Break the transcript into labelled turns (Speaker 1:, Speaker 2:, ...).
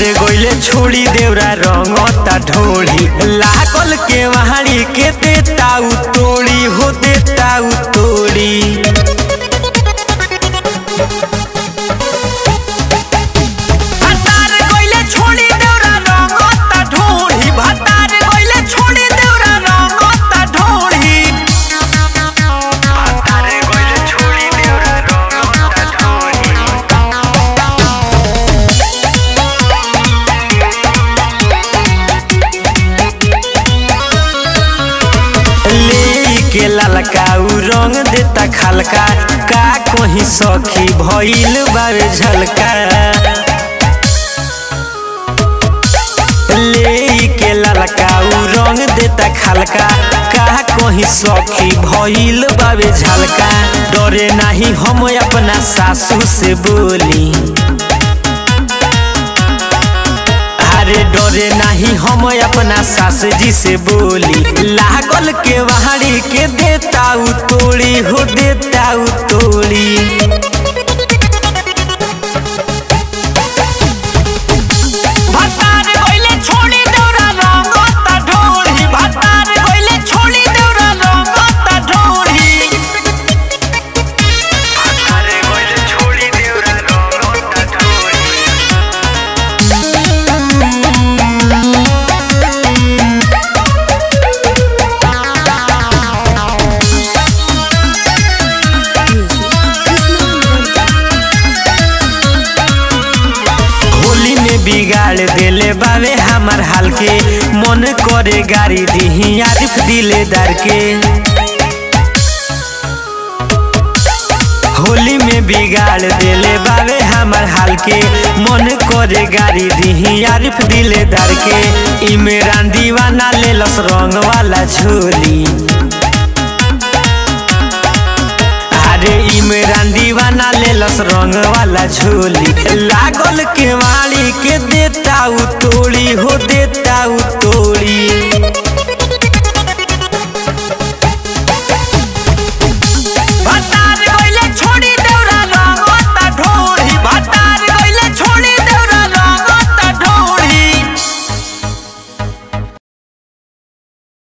Speaker 1: भतारे गोइले छोड़ी देवरा रंगता ढोली लागल के वहाड़ी के देता उ तोड़ी हो देता उ तोड़ी भतारे गोइले छोड़ी देवरा रंगता ढोली भतारे गोइले छोड़ी देवरा रंगता ढोली भतारे गोइले छोड़ी देवरा रंगता ढोली ले के ललका उ रंग देता खलका का कहीं सखी भइल बावे झलका ले के ललका उ रंग देता खलका का कहीं सखी भइल बावे झलका डरे नाही हम अपना सासू से बोली अरे डरे नहीं हम अपना सास जी से बोली लागल के वहाड़ी के देता उ तोड़ी हो देता उ तोड़ी भतार गइले छोड़ी देउरा रंगता ढोढ़ी भतार गइले छोड़ी देउरा रंगता ढोढ़ी भतार गइले छोड़ी देउरा रंगता ढोढ़ी होली में बिगाड़ देले बावे हमार हाल के मन करे गाड़ी दीही आरिफ दिलेदार के होली में बिगाड़ देले बावे हमार हाल के मन करे गाड़ी दीही आरिफ दिलेदार के इमरान दीवाना लेलस रंग वाला झोली अरे इमरान दीवाना लेलस रंग वाला झोली लागल के वाली के देता उ तोड़ी